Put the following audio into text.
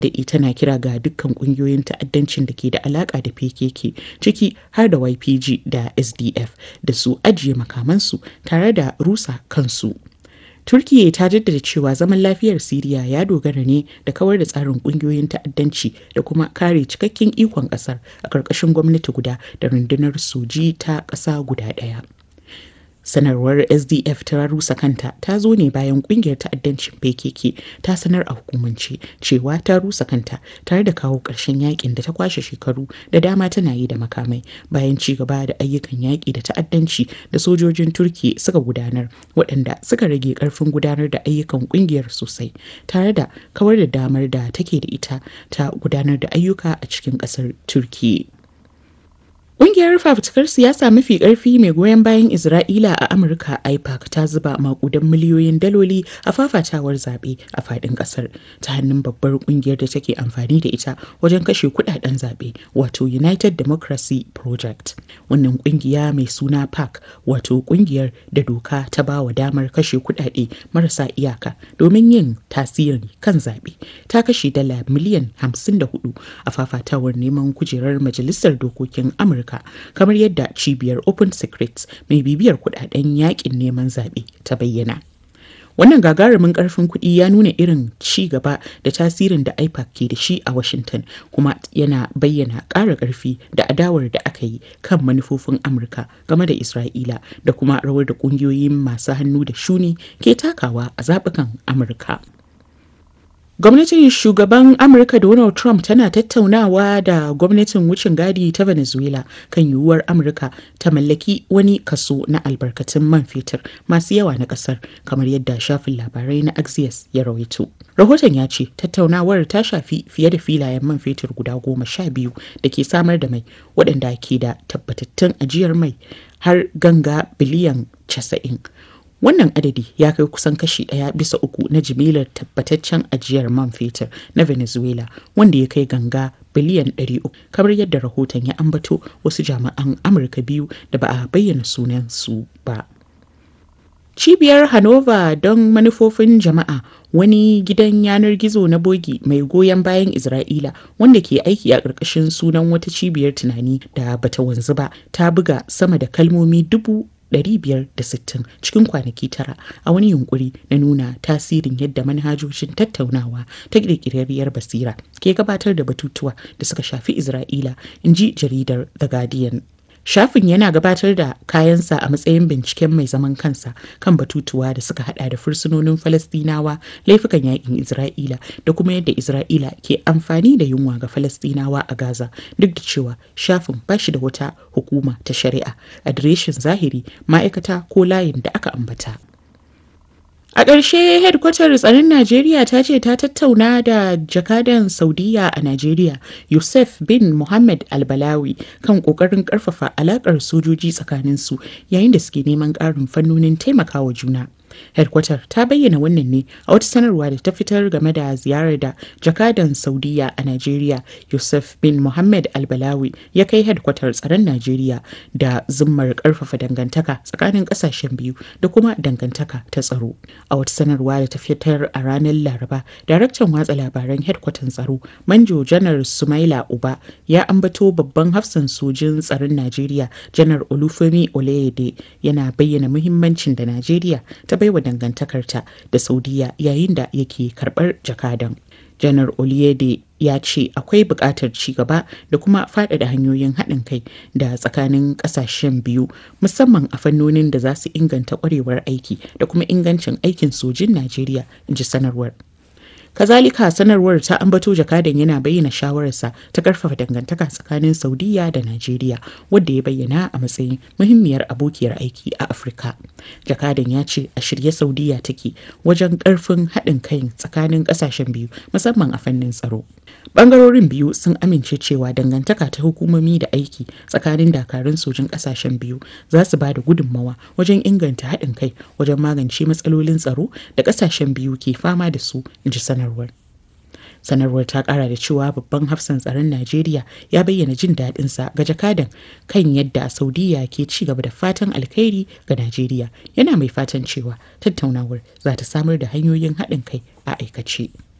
daɗi tana kira ga dukkan ƙungiyoyin ta'addancin da ke da alaƙa da PKK ciki har da YPG da SDF da su ajiye makamansu tare da rusa kansu. Turkiyya ta jaddada cewa zaman lafiyar Siriya ya dogara ne da kawar da tsarin kungiyoyin ta'addanci da kuma kare cikakken ikon kasar a ƙarƙashin gwamnati guda da rundunar soji ta ƙasa guda ɗaya. sanarwar sdf ta rusa kanta ta zo ne bayan kungiyar ta'addancin pkk ta sanar a hukumance cewa ta rusa kanta tare da kawo ƙarshen yakin da ta kwashe shekaru da dama tana yi da makamai bayan ci gaba da ayyukan yaƙi da ta'addanci da sojojin turki suka gudanar waɗanda suka rage ƙarfin gudanar da ayyukan kungiyar sosai tare da kawar da damar da take da ita ta gudanar da ayyuka a cikin ƙasar turki Ƙungiyar fafutukar siyasa mafi ƙarfi mai goyon bayan Isra'ila a Amurka IPAC ta zuba makudan miliyoyin daloli a fafatawar zaɓe a faɗin ƙasar ta hannun babbar ƙungiyar da take amfani da ita wajen kashe kuɗaɗen zaɓe wato United Democracy Project. Wannan ƙungiya mai suna PAC wato ƙungiyar da doka ta ba wa damar kashe kuɗaɗe marasa iyaka domin yin tasiri kan zaɓe ta kashe dala miliyan 54 a fafatawar neman kujerar Majalisar Dokokin Amurka. Amurka kamar yadda cibiyar Open Secrets mai bibiyar kudaden yakin neman zaɓe ta bayyana. Wannan gagarumin karfin kuɗi ya nuna irin ci gaba da tasirin da IPAC ke da shi a Washington kuma yana bayyana ƙara ƙarfi da adawar da aka yi kan manufofin Amurka game da Isra'ila da kuma rawar da ƙungiyoyin masu hannu da shuni ke takawa a zaɓukan Amurka. Gwamnatin shugaban Amurka Donald Trump tana tattaunawa da gwamnatin wucin gadi ta Venezuela kan yiwuwar Amurka ta mallaki wani kaso na albarkatun man fetur masu yawa na kasar kamar yadda shafin labarai na Axios ya rawaito. Rahoton ya ce tattaunawar ta shafi fiye da filayen man fetur guda goma sha biyu da ke samar da mai waɗanda ke da tabbatattun ajiyar mai har ganga biliyan casa'in. Wannan adadi ya kai kusan kashi ɗaya bisa uku na jimilar tabbataccen ajiyar man fetur na Venezuela wanda ya kai ganga biliyan 300 kamar yadda rahoton ya ambato wasu jami'an Amurka biyu da ba a bayyana sunansu ba. Cibiyar Hanover don manufofin jama'a wani gidan yanar gizo na bogi mai goyon bayan Isra'ila wanda ke aiki a ƙarƙashin sunan wata cibiyar tunani da bata wanzu ba ta buga sama da kalmomi dubu 560 cikin kwanaki tara a wani yunkuri na nuna tasirin yadda manhajojin tattaunawa ta ƙirƙirarriyar basira ke gabatar da batutuwa da suka shafi Isra'ila, in ji jaridar The Guardian. Shafin yana gabatar da kayansa a matsayin binciken mai zaman kansa kan batutuwa da suka hada da fursunonin Falastinawa, laifukan yakin Isra'ila da kuma yadda Isra'ila ke amfani da yunwa ga Falastinawa a Gaza duk da cewa shafin ba shi da wata hukuma ta shari'a, adireshin zahiri, ma'aikata ko layin da aka ambata. A ƙarshe hedkwatar tsaron Najeriya ta ce ta tattauna da jakadan Saudiya a Najeriya Yusuf bin Muhammad Albalawi kan ƙoƙarin ƙarfafa alaƙar sojoji tsakaninsu yayin da suke neman ƙarin fannonin taimakawa juna. Hedkwatar ta bayyana wannan ne a wata sanarwa da ta fitar game da ziyarar da jakadan Saudiya a Najeriya Yusuf bin Muhammad Albalawi ya kai hedkwatar tsaron Najeriya da zummar ƙarfafa dangantaka tsakanin ƙasashen biyu da kuma dangantaka ta tsaro. A wata sanarwa da ta fitar a ranar Laraba, daraktan watsa labaran hedkwatan tsaro Manjo Janar Sumaila Uba ya ambato babban hafsan sojin tsaron Najeriya Janar Olufemi Oleyede yana bayyana muhimmancin da Najeriya ta baiwa dangantakarta da Saudiya yayin da yake karɓar jakadan. Janar Oliyede ya ce akwai buƙatar ci gaba da kuma faɗaɗa hanyoyin haɗin kai da tsakanin ƙasashen biyu musamman a fannonin da za su inganta ƙwarewar aiki da kuma ingancin aikin sojin Najeriya, in ji sanarwar. Kazalika sanarwar ta ambato jakadan yana bayyana shawararsa ta karfafa dangantaka tsakanin Saudiya da Najeriya wadda ya bayyana a matsayin muhimmiyar abokiyar aiki a Afirka. Jakadan ya ce a shirye Saudiya take wajen karfin haɗin kai tsakanin ƙasashen biyu musamman a fannin tsaro. Bangarorin biyu sun amince cewa dangantaka ta hukumomi da aiki tsakanin dakarun sojin ƙasashen biyu za su ba da gudunmawa wajen inganta haɗin kai wajen magance matsalolin tsaro da ƙasashen biyu ke fama da su, in ji sanarwar. sanarwar ta kara da cewa babban hafsan tsaron najeriya ya bayyana jin daɗinsa ga jakadan kan yadda saudiya ke ci gaba da fatan alkhairi ga najeriya yana mai fatan cewa tattaunawar za ta samar da hanyoyin haɗin kai a aikace.